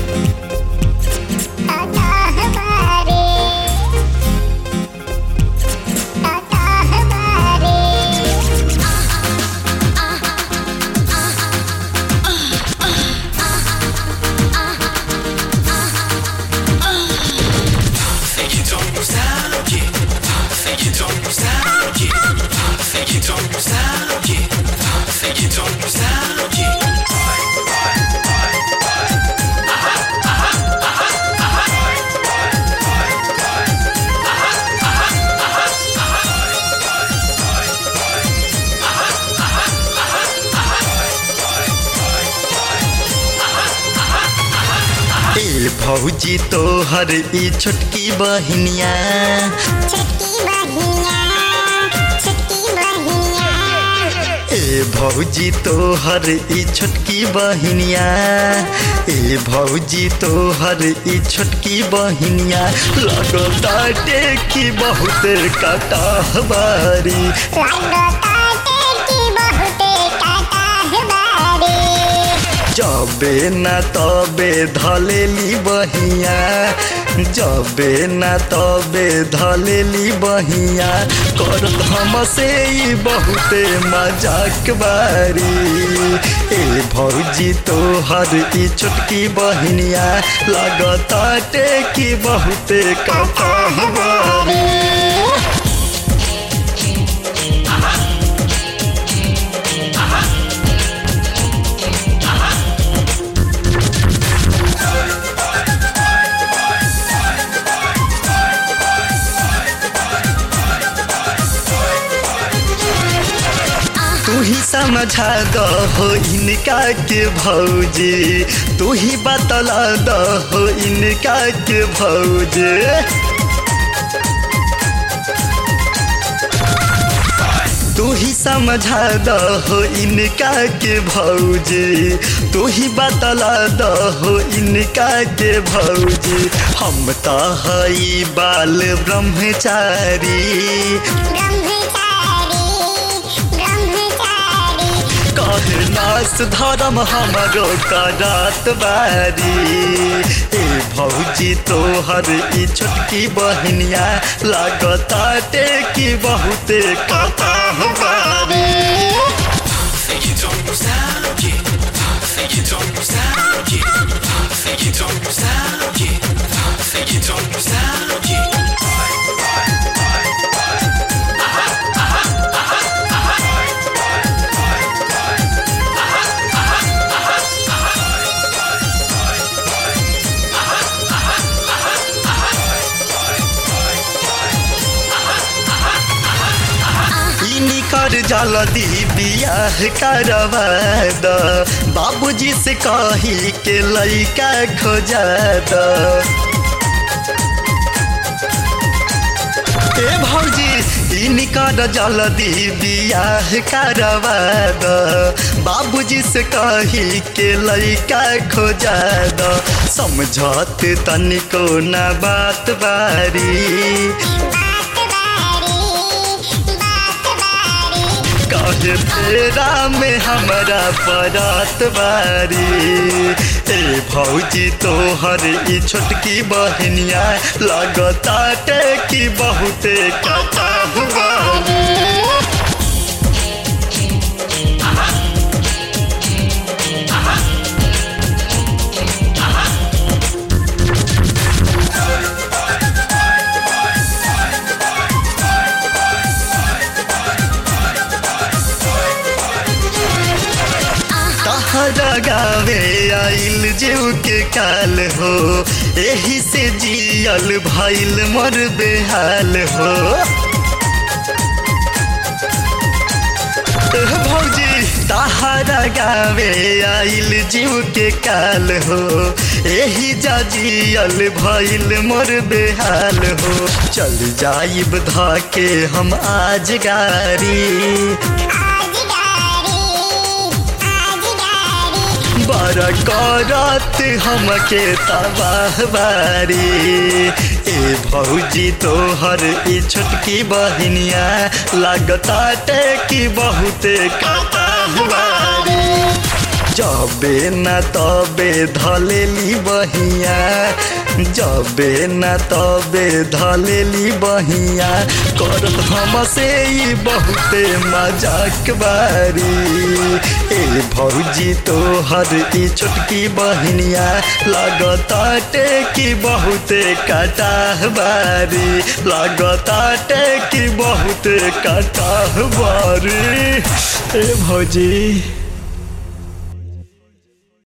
ए भौजी तोहर ई छोटकी बहिनिया ए भौजी तोहर ई छोटकी बहिनिया ए भौजी तोहर ई छोटकी बहिनिया लगता टेकी बहुत कटाहबारी जबे न तबे धलेली बहिया जबे न तबे धलेली बहिया करत हमसे ई बहुते मजाक बारी ए भौजी तोहर ई छोटकी बहिनिया लगता टेकी बहुते कटाहबारी तू ही समझा दो हो इनका के भौजी तू ही बतला दो हो इनका के भौजी तू ही समझा दो हो इनका के भौजी तू ही बतला दो हो इनका के भौजी हम तो हई बाल ब्रह्मचारी कहे नास धर्म हमरो करात बारी ए भौजी तोहर ई छोटकी बहनिया लागता टेकी बहुते कटाह बारी कर जल्दी बियाह करवा द बाबूजी से कही के लइका खोजा द ए भौजी इनकर जल्दी बियाह करवा द बाबूजी से कही के लइका खोजा द समझत तनिको न बात बारी कहे तेरा में हमारा परात बारी ए भौजी तोहर ई छोटकी बहनिया लगता टेकी बहुते कटा बारी तहरा गावे आइल जीव के काल हो एही से जियल भइल मर बेहाल हो एह भौजी तहरा गावे आइल जीव के काल हो एही जा जियल भइल मोर बेहाल हो चल जाइब धाके हम आज गारी बड़ करत हमके तबाह बारी ए भौजी तोहर ई छोटकी बहनिया लगता टेकी बहुते कटाह बारी जबे न तबे धलेली बहिया जबे न तबे धलेली बहिया करत हमसे ई बहुते मजाक बारी ए भौजी तोहर ई छोटकी बहनिया लगताटे की बहुते कटाह बारी लगताटे की बहुते कटाह बारी ए भौजी